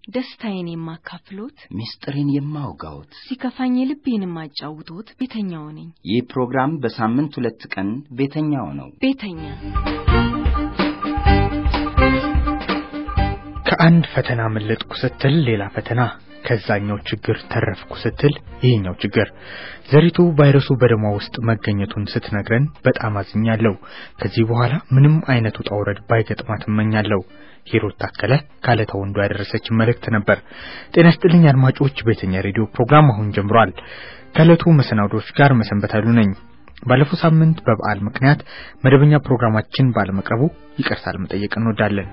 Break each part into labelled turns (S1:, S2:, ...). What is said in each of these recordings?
S1: ደስታዬን የማካፍሎት፣
S2: ምስጢሬን የማውጋዎት
S1: ሲከፋኝ ልቤን የማጫውቶት ቤተኛው ነኝ።
S2: ይህ ፕሮግራም በሳምንት ሁለት ቀን ቤተኛው ነው።
S1: ቤተኛ
S3: ከአንድ ፈተና መለጥኩ ስትል ሌላ ፈተና፣ ከዛኛው ችግር ተረፍኩ ስትል ይህኛው ችግር። ዘሪቱ ቫይረሱ በደሟ ውስጥ መገኘቱን ስትነግረን በጣም አዝኛለሁ። ከዚህ በኋላ ምንም አይነት ውጣ ውረድ ባይገጥማት እመኛለሁ። ሂሩት ታከለ ካለታ ወንዱ ያደረሰችን መልእክት ነበር። ጤና ይስጥልኝ አድማጮች፣ ቤተኛ ሬዲዮ ፕሮግራም አሁን ጀምሯል። ከዕለቱ መሰናዶች ጋር መሰንበታሉ ነኝ። ባለፈው ሳምንት በበዓል ምክንያት መደበኛ ፕሮግራማችን ባለመቅረቡ ይቅርታ ለመጠየቅ እንወዳለን።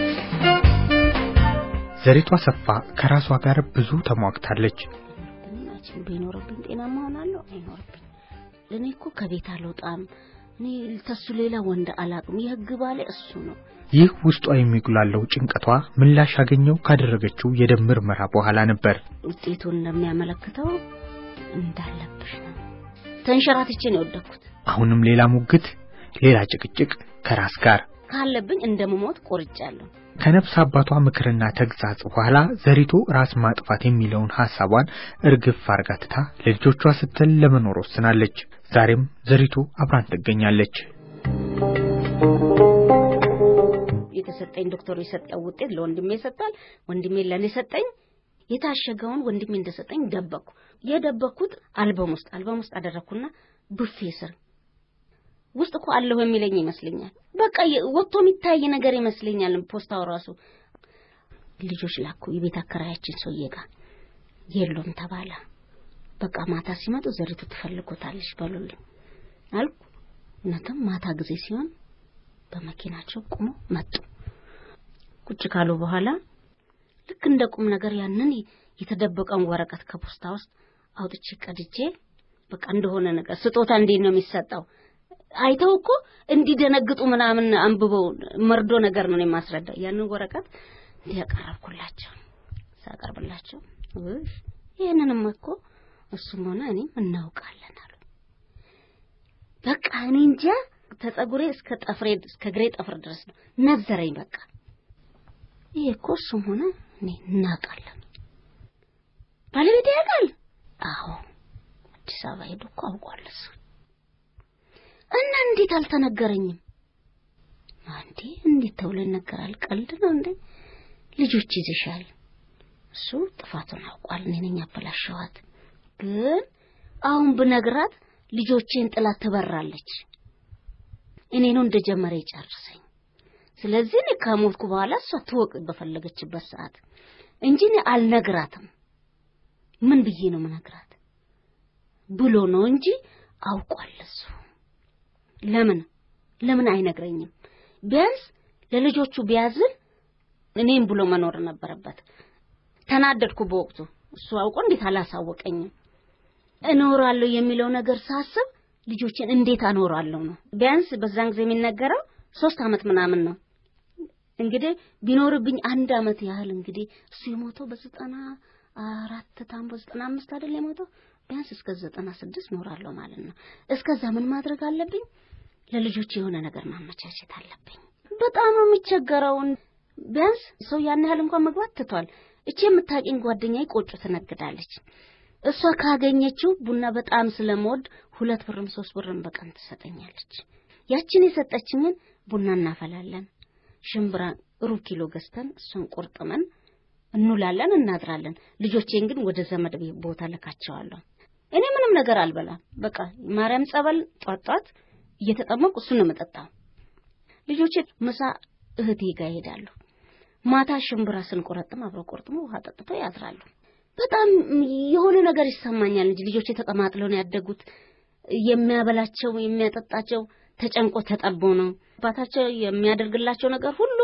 S3: ዘሪቱ አሰፋ ከራሷ ጋር ብዙ ተሟግታለች።
S4: ጤናችን ቢኖርብኝ ጤናማ ሆናለሁ አይኖርብኝ። እኔ እኮ ከቤት አልወጣም። እኔ ተሱ ሌላ ወንድ አላቅም። የህግ ባሌ እሱ ነው።
S3: ይህ ውስጧ የሚጉላለው ጭንቀቷ ምላሽ ያገኘው ካደረገችው የደም ምርመራ በኋላ ነበር።
S4: ውጤቱን እንደሚያመለክተው እንዳለብሽ ነው። ተንሸራትቼ ነው የወደኩት።
S3: አሁንም ሌላ ሙግት፣ ሌላ ጭቅጭቅ ከራስ ጋር
S4: ካለብኝ እንደምሞት ቆርጫለሁ።
S3: ከነፍስ አባቷ ምክርና ተግሳጽ በኋላ ዘሪቱ ራስ ማጥፋት የሚለውን ሐሳቧን እርግፍ አርጋ ትታ ለልጆቿ ስትል ለመኖር ወስናለች። ዛሬም ዘሪቱ አብራን ትገኛለች።
S4: የተሰጠኝ ዶክተሩ የሰጠው ውጤት ለወንድሜ ይሰጣል፣ ወንድሜ ለኔ ሰጠኝ። የታሸገውን ወንድሜ እንደሰጠኝ ደበቅኩ። የደበቅኩት አልበም ውስጥ አልበም ውስጥ አደረግኩና ቡፌ ስር ውስጥ እኮ አለሁ የሚለኝ ይመስለኛል። በቃ ወጥቶ የሚታይ ነገር ይመስለኛል። ፖስታው ራሱ ልጆች ላኩ የቤት አከራያችን ሰውዬ ጋር የሉም ተባለ። በቃ ማታ ሲመጡ ዘሪቱ ትፈልጎታለች በሉልኝ አልኩ። እውነትም ማታ ጊዜ ሲሆን በመኪናቸው ቁሞ መጡ። ቁጭ ካሉ በኋላ ልክ እንደ ቁም ነገር ያንን የተደበቀውን ወረቀት ከፖስታ ውስጥ አውጥቼ ቀድጄ በቃ እንደሆነ ነገር ስጦታ እንዴት ነው የሚሰጠው አይተው እኮ እንዲደነግጡ ምናምን አንብበው መርዶ ነገር ነው የማስረዳ። ያንን ወረቀት እንዲያቀረብኩላቸው ሳቀርብላቸው ይህንንም እኮ እሱም ሆነ እኔም እናውቃለን አሉ። በቃ እኔ እንጃ ተጸጉሬ እስከ ጠፍሬ እስከ ግሬ ጠፍር ድረስ ነው ነዘረኝ። በቃ ይሄ እኮ እሱም ሆነ እኔ እናውቃለን። ባለቤት ያውቃል። አዎ አዲስ አበባ ሄዶ እኮ አውቋል እሱ እና እንዴት አልተነገረኝም? አንዴ እንዴት ተብሎ ይነገራል? ቀልድ ነው እንዴ? ልጆች ይዝሻል። እሱ ጥፋቱን አውቋል። እኔ ነኝ ያበላሸዋት። ግን አሁን ብነግራት ልጆቼን ጥላት ትበራለች። እኔ ነው እንደጀመረ ይጨርሰኝ። ስለዚህ እኔ ከሞትኩ በኋላ እሷ ትወቅ በፈለገችበት ሰዓት እንጂ እኔ አልነግራትም። ምን ብዬ ነው ምነግራት ብሎ ነው እንጂ አውቋል እሱ ለምን ለምን አይነግረኝም? ቢያንስ ለልጆቹ ቢያዝን እኔም ብሎ መኖር ነበረበት። ተናደድኩ በወቅቱ። እሱ አውቆ እንዴት አላሳወቀኝም? እኖራለሁ የሚለው ነገር ሳስብ ልጆችን እንዴት አኖራለሁ ነው። ቢያንስ በዛን ጊዜ የሚነገረው ሶስት አመት ምናምን ነው። እንግዲህ ቢኖርብኝ አንድ አመት ያህል እንግዲህ እሱ የሞተው በዘጠና አራት ታም በዘጠና አምስት አይደል የሞተው ቢያንስ እስከ ዘጠና ስድስት ኖራለሁ ማለት ነው። እስከዛ ምን ማድረግ አለብኝ? ለልጆች የሆነ ነገር ማመቻቸት አለብኝ። በጣም ነው የሚቸገረው። ቢያንስ ሰው ያን ያህል እንኳን መግባት ትቷል። እቺ የምታውቂኝ ጓደኛዬ ቆጮ ትነግዳለች። እሷ ካገኘችው ቡና በጣም ስለምወድ ሁለት ብርም ሶስት ብርም በቀን ትሰጠኛለች። ያችን የሰጠችኝን ቡና እናፈላለን። ሽምብራ ሩብ ኪሎ ገዝተን እሱን ቁርጥመን እንውላለን፣ እናድራለን። ልጆቼን ግን ወደ ዘመድ ቦታ ልካቸዋለሁ። እኔ ምንም ነገር አልበላም። በቃ ማርያም ጸበል ጧት ጧት እየተጠመቁ እሱን ነው የምጠጣው። ልጆቼ ምሳ እህቴ ጋር ይሄዳሉ። ማታ ሽምብራ ስንቆረጥም አብረው ቆርጥሞ ውሃ ጠጥተው ያድራሉ። በጣም የሆነ ነገር ይሰማኛል እንጂ ልጆቼ ተቀማጥለው ነው ያደጉት። የሚያበላቸው የሚያጠጣቸው ተጨንቆ ተጠቦ ነው። አባታቸው የሚያደርግላቸው ነገር ሁሉ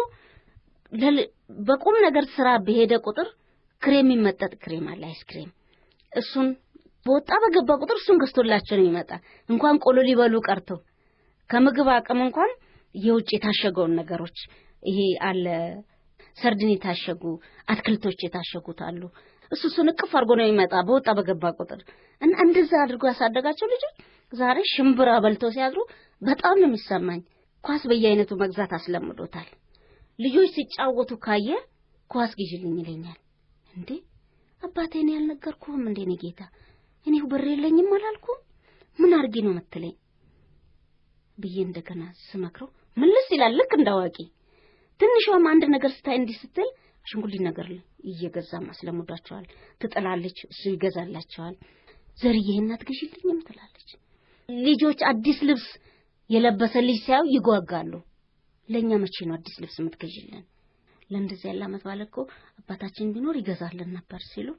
S4: በቁም ነገር ስራ በሄደ ቁጥር ክሬም የሚመጠጥ ክሬም አለ፣ አይስክሬም እሱን በወጣ በገባ ቁጥር እሱን ገዝቶላቸው ነው የሚመጣ። እንኳን ቆሎ ሊበሉ ቀርቶ ከምግብ አቅም እንኳን የውጭ የታሸገውን ነገሮች ይሄ አለ ሰርድን የታሸጉ አትክልቶች የታሸጉት አሉ። እሱ እሱን እቅፍ አድርጎ ነው የሚመጣ በወጣ በገባ ቁጥር እና እንደዛ አድርጎ ያሳደጋቸው ልጆች ዛሬ ሽምብራ በልተው ሲያድሩ በጣም ነው የሚሰማኝ። ኳስ በየአይነቱ መግዛት አስለምዶታል። ልጆች ሲጫወቱ ካየ ኳስ ግዢልኝ ይለኛል። እንዴ አባቴ እኔ ያልነገርኩህም እንዴ እኔ ጌታ እኔው ብር የለኝም አላልኩም ምን አድርጌ ነው የምትለኝ ብዬ እንደገና ስመክረው ምልስ ይላል ልክ እንዳዋቂ ትንሿም አንድ ነገር ስታይ እንዲህ ስትል አሽንጉሊት ነገር እየገዛ ማስለምዷቸዋል ትጥላለች እሱ ይገዛላቸዋል ዘርዬ እናት ግዢልኝም ትላለች ልጆች አዲስ ልብስ የለበሰ ልጅ ሲያዩ ይጓጋሉ ለእኛ መቼ ነው አዲስ ልብስ የምትገዢልን ለእንደዚህ ያለ አመት ባለ እኮ አባታችን ቢኖር ይገዛልን ነበር ሲሉ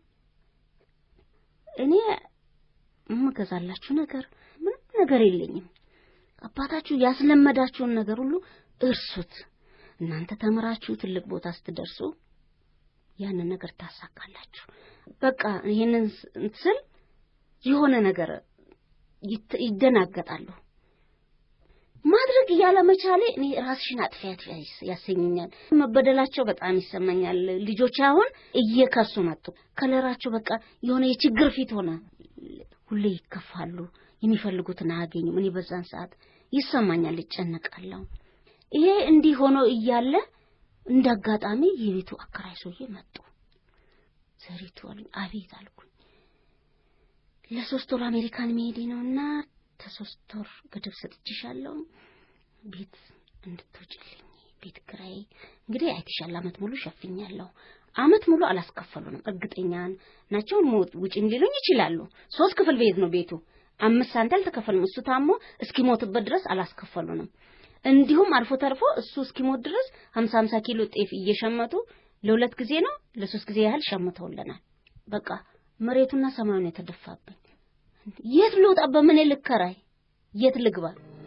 S4: እኔ የምገዛላችሁ ነገር ምንም ነገር የለኝም አባታችሁ ያስለመዳችሁን ነገር ሁሉ እርሱት እናንተ ተምራችሁ ትልቅ ቦታ ስትደርሱ ያንን ነገር ታሳካላችሁ በቃ ይሄንን ስል የሆነ ነገር ይደናገጣሉ ማድረግ እያለመቻሌ እኔ ራስሽን አጥፊ አጥፊ ያሰኘኛል። መበደላቸው በጣም ይሰማኛል። ልጆች አሁን እየከሱ መጡ። ከለራቸው በቃ የሆነ የችግር ፊት ሆነ። ሁሌ ይከፋሉ፣ የሚፈልጉትን አያገኙም። እኔ በዛን ሰዓት ይሰማኛል፣ ይጨነቃለሁ። ይሄ እንዲህ ሆኖ እያለ እንደ አጋጣሚ የቤቱ አከራይ ሰውዬ መጡ። ዘሪቱ አሉኝ። አቤት አልኩኝ። ለሶስት ወር አሜሪካን መሄዴ ነውና ከሶስት ወር ገደብ ሰጥቼሻለሁ ቤት እንድትወጪልኝ ቤት ኪራይ እንግዲህ አይተሻል አመት ሙሉ ሸፍኛለሁ አመት ሙሉ አላስከፈሉንም እርግጠኛ ናቸው ውጭም ሊሉኝ ይችላሉ ሶስት ክፍል ቤት ነው ቤቱ አምስት ሳንቲ አልተከፈልም እሱ ታሞ እስኪሞትበት ድረስ አላስከፈሉንም እንዲሁም አልፎ ተርፎ እሱ እስኪሞት ድረስ ሀምሳ ሀምሳ ኪሎ ጤፍ እየሸመቱ ለሁለት ጊዜ ነው ለሶስት ጊዜ ያህል ሸምተውልናል በቃ መሬቱና ሰማዩን የተደፋብኝ የት ልውጣ? በምን ልከራይ? የት ልግባ?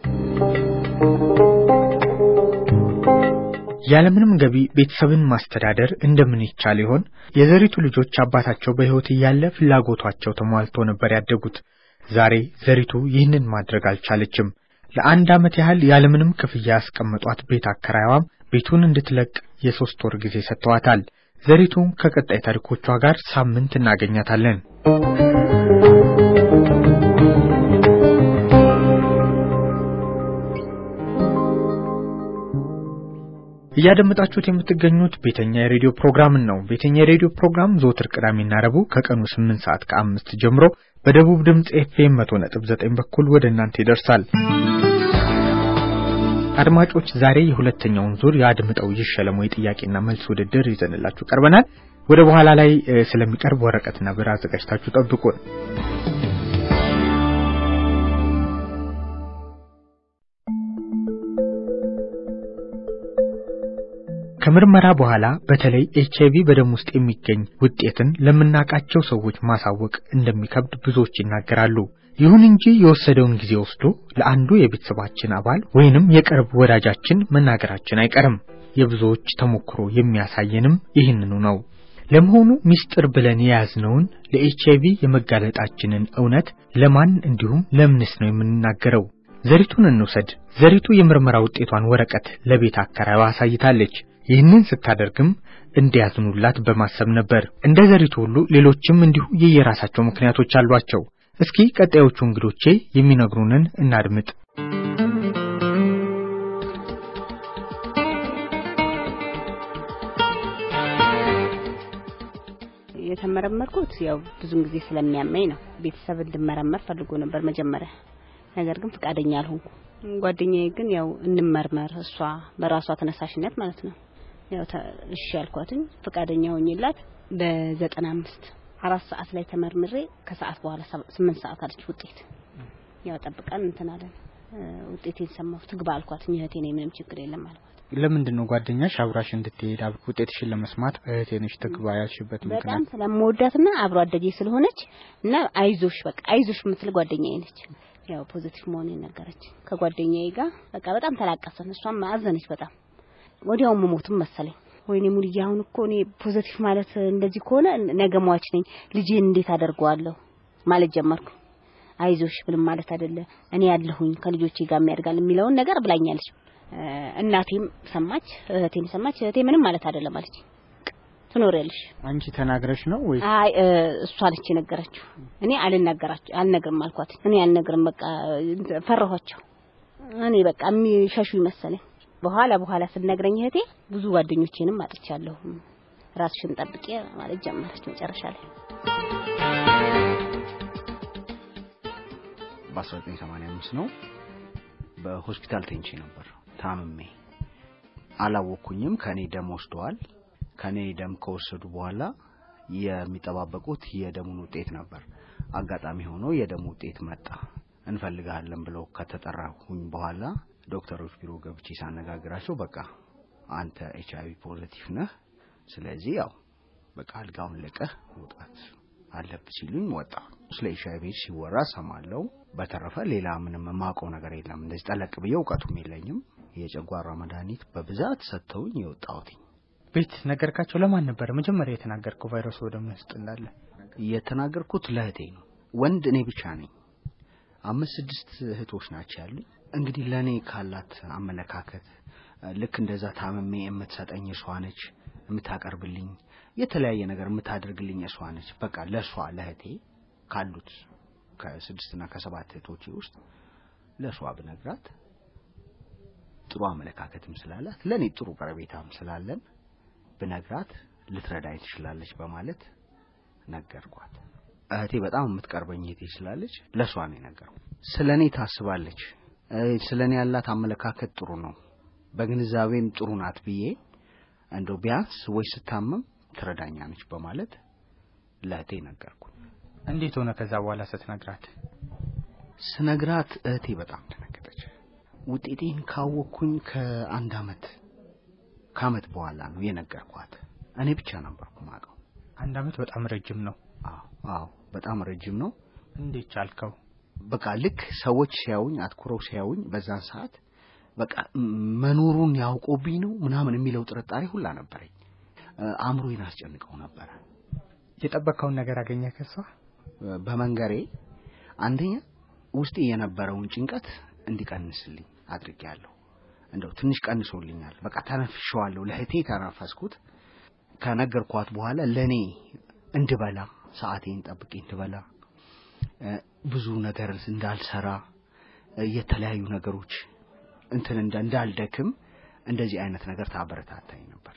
S3: ያለምንም ገቢ ቤተሰብን ማስተዳደር እንደምን ይቻል ይሆን? የዘሪቱ ልጆች አባታቸው በሕይወት እያለ ፍላጎቷቸው ተሟልቶ ነበር ያደጉት። ዛሬ ዘሪቱ ይህንን ማድረግ አልቻለችም። ለአንድ ዓመት ያህል ያለምንም ክፍያ ያስቀመጧት ቤት አከራይዋም ቤቱን እንድትለቅ የሦስት ወር ጊዜ ሰጥተዋታል። ዘሪቱ ከቀጣይ ታሪኮቿ ጋር ሳምንት እናገኛታለን። እያደመጣችሁት የምትገኙት ቤተኛ የሬዲዮ ፕሮግራምን ነው። ቤተኛ የሬዲዮ ፕሮግራም ዘወትር ቅዳሜና ረቡዕ ከቀኑ ስምንት ሰዓት ከአምስት ጀምሮ በደቡብ ድምፅ ኤፍኤም መቶ ነጥብ ዘጠኝ በኩል ወደ እናንተ ይደርሳል። አድማጮች ዛሬ የሁለተኛውን ዙር የአድምጠው ይሸለሙ የጥያቄና መልስ ውድድር ይዘንላችሁ ቀርበናል። ወደ በኋላ ላይ ስለሚቀርብ ወረቀትና ብር አዘጋጅታችሁ ጠብቁን። ከምርመራ በኋላ በተለይ ኤች አይቪ በደም ውስጥ የሚገኝ ውጤትን ለምናውቃቸው ሰዎች ማሳወቅ እንደሚከብድ ብዙዎች ይናገራሉ። ይሁን እንጂ የወሰደውን ጊዜ ወስዶ ለአንዱ የቤተሰባችን አባል ወይንም የቅርብ ወዳጃችን መናገራችን አይቀርም። የብዙዎች ተሞክሮ የሚያሳየንም ይህንኑ ነው። ለመሆኑ ሚስጥር ብለን የያዝነውን ለኤች አይቪ የመጋለጣችንን እውነት ለማን እንዲሁም ለምንስ ነው የምንናገረው? ዘሪቱን እንውሰድ። ዘሪቱ የምርመራ ውጤቷን ወረቀት ለቤት አከራይዋ አሳይታለች። ይህንን ስታደርግም እንዲያዝኑላት በማሰብ ነበር። እንደ ዘሪቱ ሁሉ ሌሎችም እንዲሁ የየራሳቸው ምክንያቶች አሏቸው። እስኪ ቀጣዮቹ እንግዶቼ የሚነግሩንን እናድምጥ።
S5: የተመረመርኩት ያው ብዙን ጊዜ ስለሚያመኝ ነው። ቤተሰብ እንድመረመር ፈልጎ ነበር መጀመሪያ፣ ነገር ግን ፈቃደኛ አልሆንኩ። ጓደኛዬ ግን ያው እንመርመር እሷ በራሷ ተነሳሽነት ማለት ነው ያው እሺ ያልኳትኝ ፈቃደኛ ሆኝላት በዘጠና አምስት አራት ሰዓት ላይ ተመርምሬ ከሰዓት በኋላ ስምንት ሰዓት አለች ውጤት ያው ጠብቀን እንትን አለን። ውጤቴን ሰማሁ ትግባ አልኳት። እህቴ ነኝ ምንም ችግር የለም አልኳት።
S3: ለምንድን ነው ጓደኛሽ አብራሽ እንድትሄድ ውጤትሽን ለመስማት እህቴ ነሽ ትግባ ያልሽበት ምክንያት?
S5: በጣም ስለምወዳትና አብሮ አደጌ ስለሆነች እና አይዞሽ በቃ አይዞሽ የምትል ጓደኛዬ ነች። ያው ፖዚቲቭ መሆኔን ነገረች። ከጓደኛዬ ጋር በቃ በጣም ተላቀሰን። እሷም አዘነች በጣም ወዲያው መሞትም መሰለኝ። ወይኔ ሙልዬ አሁን እኮ እኔ ፖዚቲቭ ማለት እንደዚህ ከሆነ ነገ ሟች ነኝ፣ ልጄን እንዴት አደርገዋለሁ ማለት ጀመርኩ። አይዞሽ ምንም ማለት አይደለ፣ እኔ ያለሁኝ ከልጆቼ ጋር የሚያድጋል የሚለውን ነገር ብላኛለች። እናቴም ሰማች፣ እህቴም ሰማች። እህቴ ምንም ማለት አይደለም አለች። ትኖሪያለሽ።
S3: አንቺ ተናግረሽ ነው ወይ?
S5: አይ እሷ አለች የነገረችው። እኔ አልናገራችሁ አልነግርም አልኳት። እኔ አልነግርም በቃ ፈራኋቸው። እኔ በቃ የሚሸሹ ይመሰለኝ። በኋላ በኋላ ስነግረኝ እህቴ ብዙ ጓደኞቼንም አጥቻለሁ። ራስሽን ጠብቂ ማለት ጀመረች መጨረሻ ላይ
S6: በ1985 ነው በሆስፒታል ተኝቼ ነበር ታምሜ አላወኩኝም ከኔ ደም ወስደዋል ከኔ ደም ከወሰዱ በኋላ የሚጠባበቁት የደሙን ውጤት ነበር አጋጣሚ ሆኖ የደም ውጤት መጣ እንፈልጋለን ብለው ከተጠራሁኝ በኋላ ዶክተሮች ቢሮ ገብቼ ሳነጋግራቸው በቃ አንተ ኤች አይቪ ፖዘቲቭ ነህ ስለዚህ ያው በቃ አልጋውን ለቀህ መውጣት አለብ ሲሉኝ ወጣ ስለ ኤች አይቪ ሲወራ ሰማለው በተረፈ ሌላ ምንም የማውቀው ነገር የለም እንደዚህ ጠለቅ ብዬ እውቀቱም የለኝም የጨጓራ መድኃኒት በብዛት ሰጥተውኝ የወጣሁትኝ
S3: ቤት ነገርካቸው ለማን ነበር መጀመሪያ የተናገርከው ቫይረሱ ወደ ምን ውስጥ እንዳለ
S6: የተናገርኩት ለእህቴ ነው ወንድ እኔ ብቻ ነኝ አምስት ስድስት እህቶች ናቸው ያሉኝ እንግዲህ ለእኔ ካላት አመለካከት ልክ እንደዛ ታምሜ የምትሰጠኝ እሷ ነች የምታቀርብልኝ የተለያየ ነገር የምታደርግልኝ እሷ ነች በቃ ለእሷ ለእህቴ ካሉት ከስድስትና ከሰባት እህቶቼ ውስጥ ለእሷ ብነግራት ጥሩ አመለካከትም ስላላት ለእኔ ጥሩ ቀረቤታም ስላለን ብነግራት ልትረዳኝ ትችላለች በማለት ነገርኳት እህቴ በጣም የምትቀርበኝ እህቴ ስላለች ለእሷ ነው የነገረው ስለ እኔ ታስባለች ስለ እኔ ያላት አመለካከት ጥሩ ነው በግንዛቤም ጥሩ ናት ብዬ እንደው ቢያንስ ወይ ስታመም ትረዳኛለች በማለት ለእህቴ ነገርኩ
S3: እንዴት ሆነ ከዛ በኋላ ስትነግራት
S6: ስነግራት እህቴ በጣም ደነገጠች ውጤቴን ካወቅኩኝ ከአንድ አመት ከአመት በኋላ ነው የነገርኳት እኔ ብቻ ነበርኩ ማቀው
S3: አንድ አመት በጣም ረጅም ነው
S6: አዎ አዎ በጣም ረጅም ነው
S3: እንዴት ቻልከው
S6: በቃ ልክ ሰዎች ሲያዩኝ አትኩረው ሲያዩኝ በዛን ሰዓት በቃ መኖሩን ያውቆብኝ ነው ምናምን የሚለው ጥርጣሬ ሁላ ነበረኝ አእምሮዬን አስጨንቀው ነበረ
S3: የጠበቀውን ነገር አገኘ ከሷ
S6: በመንገሬ አንደኛ ውስጤ የነበረውን ጭንቀት እንዲቀንስልኝ አድርጌያለሁ እንደው ትንሽ ቀንሶልኛል በቃ ተነፍሸዋለሁ ለእህቴ ተነፈስኩት ከነገርኳት በኋላ ለእኔ እንድበላ ሰዓቴን ጠብቄ እንድበላ ብዙ ነገር እንዳልሰራ የተለያዩ ነገሮች እንትን እንዳልደክም እንደዚህ አይነት ነገር ታበረታታኝ ነበር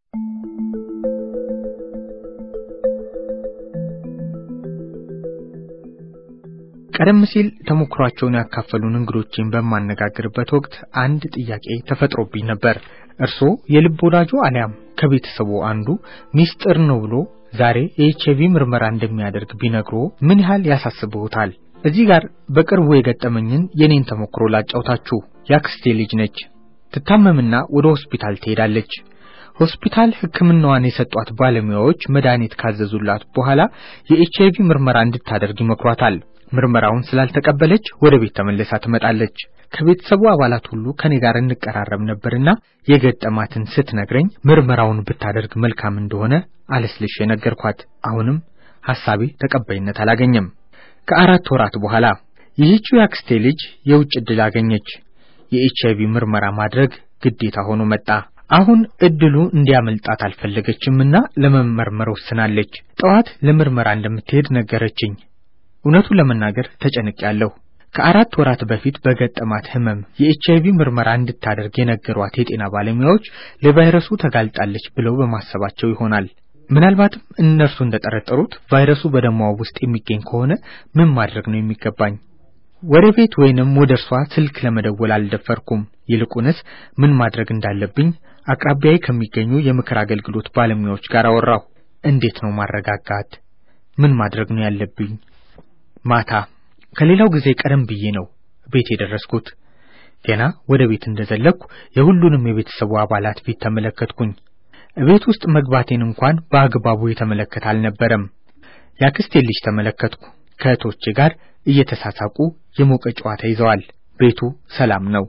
S3: ቀደም ሲል ተሞክሯቸውን ያካፈሉን እንግዶችን በማነጋግርበት ወቅት አንድ ጥያቄ ተፈጥሮብኝ ነበር እርስዎ የልብ ወዳጆ አሊያም ከቤተሰቡ አንዱ ሚስጥር ነው ብሎ ዛሬ የኤችአይቪ ምርመራ እንደሚያደርግ ቢነግሮ ምን ያህል ያሳስብዎታል? እዚህ ጋር በቅርቡ የገጠመኝን የኔን ተሞክሮ ላጫውታችሁ። ያክስቴ ልጅ ነች። ትታመምና ወደ ሆስፒታል ትሄዳለች። ሆስፒታል ሕክምናዋን የሰጧት ባለሙያዎች መድኃኒት ካዘዙላት በኋላ የኤችአይቪ ምርመራ እንድታደርግ ይመክሯታል። ምርመራውን ስላልተቀበለች ወደ ቤት ተመልሳ ትመጣለች። ከቤተሰቡ አባላት ሁሉ ከኔ ጋር እንቀራረብ ነበርና የገጠማትን ስትነግረኝ ምርመራውን ብታደርግ መልካም እንደሆነ አለስልሽ የነገርኳት። አሁንም ሐሳቤ ተቀባይነት አላገኘም። ከአራት ወራት በኋላ ይህችው ያክስቴ ልጅ የውጭ ዕድል አገኘች። የኤችአይቪ ምርመራ ማድረግ ግዴታ ሆኖ መጣ። አሁን እድሉ እንዲያመልጣት አልፈለገችምና ለመመርመር ወስናለች። ጠዋት ለምርመራ እንደምትሄድ ነገረችኝ። እውነቱን ለመናገር ተጨንቄያለሁ። ከአራት ወራት በፊት በገጠማት ህመም የኤችአይቪ ምርመራ እንድታደርግ የነገሯት የጤና ባለሙያዎች ለቫይረሱ ተጋልጣለች ብለው በማሰባቸው ይሆናል። ምናልባትም እነርሱ እንደጠረጠሩት ቫይረሱ በደሟ ውስጥ የሚገኝ ከሆነ ምን ማድረግ ነው የሚገባኝ? ወደ ቤት ወይንም ወደ እርሷ ስልክ ለመደወል አልደፈርኩም። ይልቁንስ ምን ማድረግ እንዳለብኝ አቅራቢያዬ ከሚገኙ የምክር አገልግሎት ባለሙያዎች ጋር አወራሁ። እንዴት ነው ማረጋጋት? ምን ማድረግ ነው ያለብኝ? ማታ ከሌላው ጊዜ ቀደም ብዬ ነው ቤት የደረስኩት። ገና ወደ ቤት እንደዘለቅኩ የሁሉንም የቤተሰቡ አባላት ፊት ተመለከትኩኝ። ቤት ውስጥ መግባቴን እንኳን በአግባቡ የተመለከተ አልነበረም። ያክስቴን ልጅ ተመለከትኩ። ከእህቶቼ ጋር እየተሳሳቁ የሞቀ ጨዋታ ይዘዋል። ቤቱ ሰላም ነው።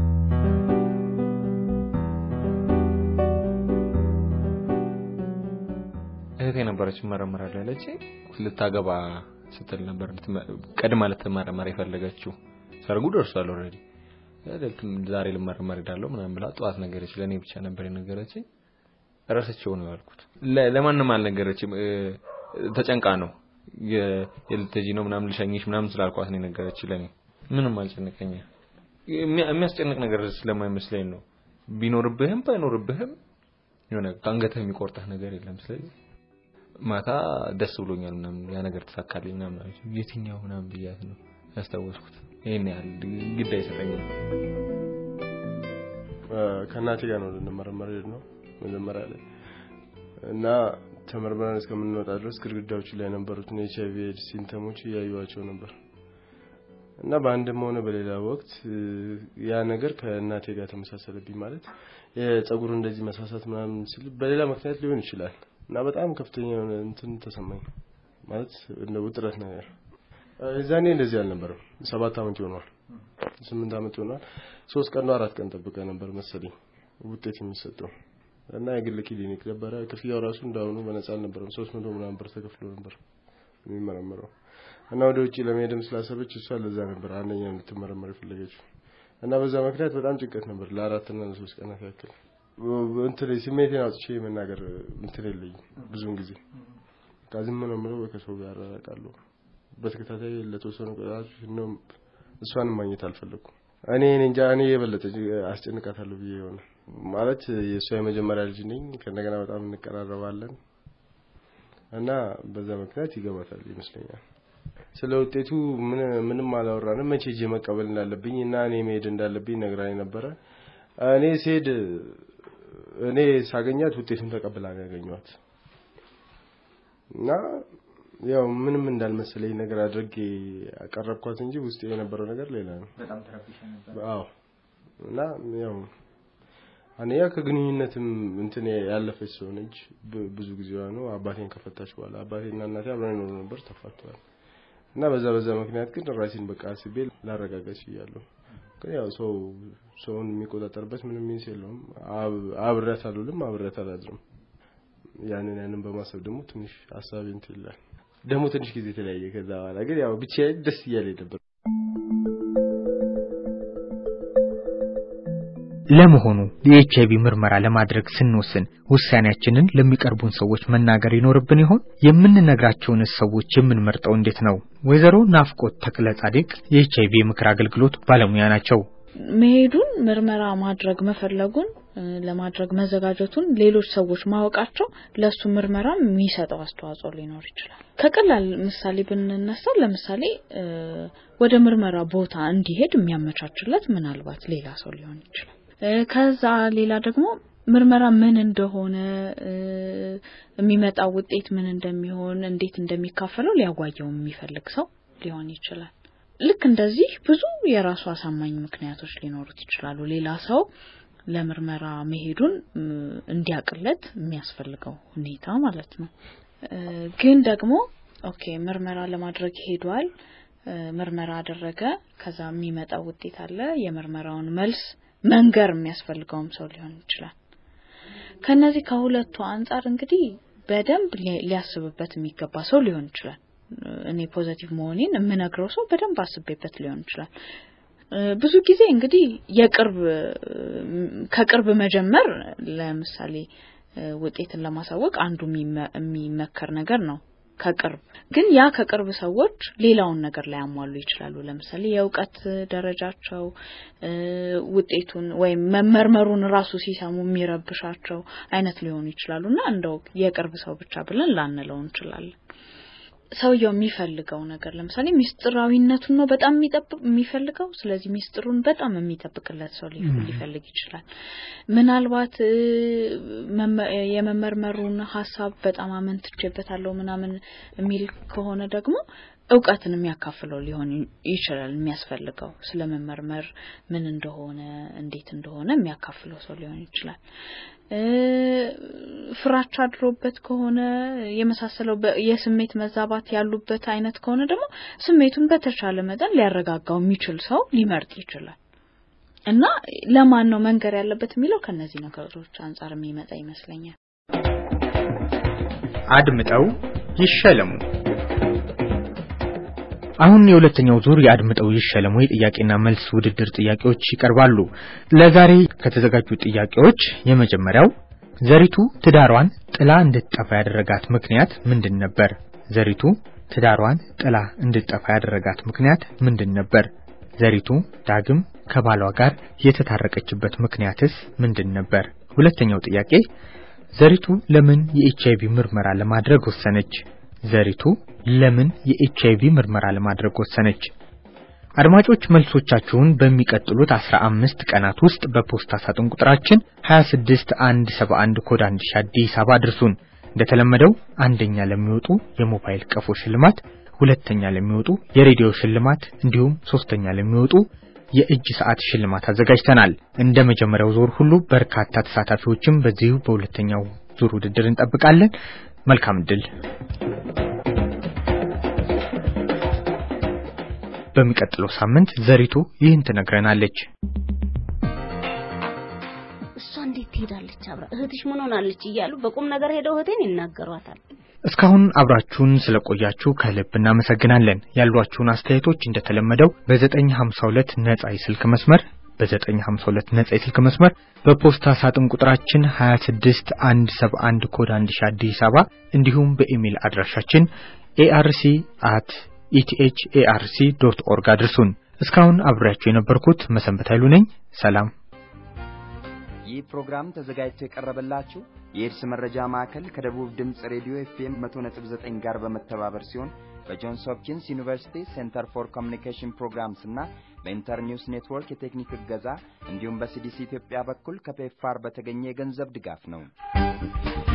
S7: እህቴ ነበረች መረመራለሁ ያለች ልታገባ ስትል ነበር ቀድማ ልትመረመር የፈለገችው። ሰርጉ ደርሷል ኦልሬዲ። ዛሬ ልመረመር ሄዳለሁ ምናምን ብላ ጠዋት ነገረች። ለእኔ ብቻ ነበር የነገረችኝ። ረስቼው ነው ያልኩት። ለማንም አልነገረችም። ተጨንቃ ነው የልትሄጂ ነው ምናምን ልሸኝሽ ምናምን ስላልኳት ነው የነገረች። ለእኔ ምንም አልጨነቀኝ። የሚያስጨንቅ ነገር ስለማይመስለኝ ነው። ቢኖርብህም ባይኖርብህም የሆነ ከአንገትህ የሚቆርጠህ ነገር የለም። ስለዚህ ማታ ደስ ብሎኛል ምናምን ያ ነገር ተሳካልኝ ምናምን አለች። የትኛው ምናምን ብያት ነው ያስታወስኩት። ይሄን ያህል ግድ አይሰጠኝም።
S8: ከእናቴ ጋር ነው ልንመረመር ሄድ ነው መጀመሪያ ላይ እና ተመርምረን እስከምንወጣ ድረስ ግድግዳዎቹ ላይ የነበሩትን ኤች አይቪ ኤድስ ሲምተሞች እያዩዋቸው ነበር እና በአንድም ሆነ በሌላ ወቅት ያ ነገር ከእናቴ ጋር ተመሳሰለብኝ። ማለት የጸጉር እንደዚህ መሳሳት ምናምን ስል በሌላ ምክንያት ሊሆን ይችላል እና በጣም ከፍተኛ የሆነ እንትን ተሰማኝ። ማለት እንደ ውጥረት ነገር እዛኔ እንደዚህ አልነበረም። ሰባት አመት ይሆኗል፣ ስምንት አመት ይሆኗል። ሶስት ቀን ነው አራት ቀን ጠብቀ ነበር መሰለኝ ውጤት የሚሰጠው እና የግል ክሊኒክ ነበረ። ክፍያው ራሱ እንዳሁኑ በነጻ አልነበረም። ሶስት መቶ ምናምን ብር ተከፍሎ ነበር የሚመረመረው እና ወደ ውጭ ለመሄድም ስላሰበች እሷ ለዛ ነበር አንደኛ እንድትመረመር የፈለገችው እና በዛ ምክንያት በጣም ጭንቀት ነበር ለአራትና ለሶስት ቀናት ያክል እንትን ስሜቴን አውጥቼ መናገር እንትን የለኝም ብዙውን ጊዜ ዝም ነው የምለው ከሰው ጋር እራራቃለሁ በተከታታይ ለተወሰኑ ቀናት ነው እሷንም ማግኘት አልፈለኩም እኔ እንጃ እኔ የበለጠ አስጨንቃታለሁ ብዬ የሆነ ማለት የእሷ የመጀመሪያ ልጅ ነኝ ከእንደገና በጣም እንቀራረባለን እና በዛ ምክንያት ይገባታል ይመስለኛል ስለ ውጤቱ ምንም አላወራንም መቼ ሄጄ መቀበል እንዳለብኝ እና እኔ መሄድ እንዳለብኝ ነግራኝ ነበረ እኔ ስሄድ እኔ ሳገኛት ውጤቱን ተቀብላ ነው ያገኘኋት እና ያው ምንም እንዳልመሰለኝ ነገር አድርጌ ያቀረብኳት እንጂ ውስጥ የነበረው ነገር ሌላ ነው።
S3: በጣም ተረብሻ ነበር።
S8: አዎ እና ያው አንያ ከግንኙነትም እንትን ያለፈች ሰው ነች። ብዙ ጊዜዋ ነው አባቴን ከፈታች በኋላ አባቴና እናቴ አብረን ይኖሩ ነበር፣ ተፋተዋል። እና በዛ በዛ ምክንያት ግን ራሴን በቃ አስቤ ላረጋጋች እያለሁ ግን ያው ሰው ሰውን የሚቆጣጠርበት ምንም ሚንስ የለውም። አብሬያት አልውልም፣ አብሬያት አላድርም። ያንን ያንን በማሰብ ደግሞ ትንሽ ሀሳቤ እንትን ይላል። ደግሞ ትንሽ ጊዜ የተለያየ ከዛ በኋላ ግን ያው ብቻዬን ደስ እያለኝ ነበር።
S3: ለመሆኑ የኤች አይቪ ምርመራ ለማድረግ ስንወስን ውሳኔያችንን ለሚቀርቡን ሰዎች መናገር ይኖርብን ይሆን? የምንነግራቸውን ሰዎች የምንመርጠው እንዴት ነው? ወይዘሮ ናፍቆት ተክለ ጻዲቅ የኤች አይቪ የምክር አገልግሎት ባለሙያ ናቸው።
S9: መሄዱን ምርመራ ማድረግ መፈለጉን ለማድረግ መዘጋጀቱን ሌሎች ሰዎች ማወቃቸው ለሱ ምርመራ የሚሰጠው አስተዋጽኦ ሊኖር ይችላል። ከቀላል ምሳሌ ብንነሳ ለምሳሌ ወደ ምርመራ ቦታ እንዲሄድ የሚያመቻችለት ምናልባት ሌላ ሰው ሊሆን ይችላል። ከዛ ሌላ ደግሞ ምርመራ ምን እንደሆነ የሚመጣው ውጤት ምን እንደሚሆን እንዴት እንደሚካፈለው ሊያጓየው የሚፈልግ ሰው ሊሆን ይችላል። ልክ እንደዚህ ብዙ የራሱ አሳማኝ ምክንያቶች ሊኖሩት ይችላሉ። ሌላ ሰው ለምርመራ መሄዱን እንዲያቅለት የሚያስፈልገው ሁኔታ ማለት ነው። ግን ደግሞ ኦኬ ምርመራ ለማድረግ ሄዷል፣ ምርመራ አደረገ፣ ከዛ የሚመጣው ውጤት አለ። የምርመራውን መልስ መንገር የሚያስፈልገውም ሰው ሊሆን ይችላል። ከነዚህ ከሁለቱ አንጻር እንግዲህ በደንብ ሊያስብበት የሚገባ ሰው ሊሆን ይችላል። እኔ ፖዘቲቭ መሆኔን የምነግረው ሰው በደንብ አስቤበት ሊሆን ይችላል። ብዙ ጊዜ እንግዲህ የቅርብ ከቅርብ መጀመር ለምሳሌ ውጤትን ለማሳወቅ አንዱ የሚመከር ነገር ነው። ከቅርብ ግን ያ ከቅርብ ሰዎች ሌላውን ነገር ላይ ያሟሉ ይችላሉ። ለምሳሌ የእውቀት ደረጃቸው ውጤቱን ወይም መመርመሩን ራሱ ሲሰሙ የሚረብሻቸው አይነት ሊሆኑ ይችላሉ እና እንደው የቅርብ ሰው ብቻ ብለን ላንለው እንችላለን። ሰውየው የሚፈልገው ነገር ለምሳሌ ሚስጥራዊነቱን ነው በጣም የሚጠብቅ የሚፈልገው። ስለዚህ ሚስጥሩን በጣም የሚጠብቅለት ሰው ሊፈልግ ይችላል። ምናልባት የመመርመሩን ሀሳብ በጣም አመንትቼበታለሁ ምናምን የሚል ከሆነ ደግሞ እውቀትን የሚያካፍለው ሊሆን ይችላል። የሚያስፈልገው ስለ መመርመር ምን እንደሆነ እንዴት እንደሆነ የሚያካፍለው ሰው ሊሆን ይችላል። ፍራቻ አድሮበት ከሆነ የመሳሰለው የስሜት መዛባት ያሉበት አይነት ከሆነ ደግሞ ስሜቱን በተቻለ መጠን ሊያረጋጋው የሚችል ሰው ሊመርጥ ይችላል እና ለማን ነው መንገር ያለበት የሚለው ከነዚህ ነገሮች አንጻር የሚመጣ ይመስለኛል።
S3: አድምጠው ይሸለሙ። አሁን የሁለተኛው ዙር የአድምጠው ይሸለሙ የጥያቄና መልስ ውድድር ጥያቄዎች ይቀርባሉ። ለዛሬ ከተዘጋጁ ጥያቄዎች የመጀመሪያው ዘሪቱ ትዳሯን ጥላ እንድትጠፋ ያደረጋት ምክንያት ምንድን ነበር? ዘሪቱ ትዳሯን ጥላ እንድትጠፋ ያደረጋት ምክንያት ምንድን ነበር? ዘሪቱ ዳግም ከባሏ ጋር የተታረቀችበት ምክንያትስ ምንድን ነበር? ሁለተኛው ጥያቄ ዘሪቱ ለምን የኤችአይቪ ምርመራ ለማድረግ ወሰነች? ዘሪቱ ለምን የኤችአይቪ ምርመራ ለማድረግ ወሰነች? አድማጮች መልሶቻችሁን በሚቀጥሉት 15 ቀናት ውስጥ በፖስታ ሳጥን ቁጥራችን 26171 ኮድ 1000 አዲስ አበባ አድርሱን። እንደተለመደው አንደኛ ለሚወጡ የሞባይል ቀፎ ሽልማት፣ ሁለተኛ ለሚወጡ የሬዲዮ ሽልማት እንዲሁም ሶስተኛ ለሚወጡ የእጅ ሰዓት ሽልማት አዘጋጅተናል። እንደ መጀመሪያው ዙር ሁሉ በርካታ ተሳታፊዎችም በዚሁ በሁለተኛው ዙር ውድድር እንጠብቃለን። መልካም እድል። በሚቀጥለው ሳምንት ዘሪቱ ይህን ትነግረናለች።
S4: እሷ እንዴት ትሄዳለች አብራ እህትሽ ምን ሆናለች እያሉ በቁም ነገር ሄደው እህቴን ይናገሯታል።
S3: እስካሁን አብራችሁን ስለቆያችሁ ከልብ እናመሰግናለን። ያሏችሁን አስተያየቶች እንደተለመደው በ952 ነጻ የስልክ መስመር በ952 ነጻ የስልክ መስመር በፖስታ ሳጥን ቁጥራችን 26171 ኮድ 1000 አዲስ አበባ እንዲሁም በኢሜል አድራሻችን ኤአርሲ አት ኢቲኤች ኤአርሲ ዶት ኦርግ አድርሱን። እስካሁን አብሬያችሁ የነበርኩት መሰንበት ኃይሉ ነኝ። ሰላም።
S2: ይህ ፕሮግራም ተዘጋጅቶ የቀረበላችሁ የኤድስ መረጃ ማዕከል ከደቡብ ድምፅ ሬዲዮ ኤፍኤም 100.9 ጋር በመተባበር ሲሆን በጆንስ ሆፕኪንስ ዩኒቨርሲቲ ሴንተር ፎር ኮሚኒኬሽን ፕሮግራምስ እና በኢንተርኒውስ ኔትወርክ የቴክኒክ እገዛ እንዲሁም በሲዲሲ ኢትዮጵያ በኩል ከፔፋር በተገኘ የገንዘብ ድጋፍ ነው።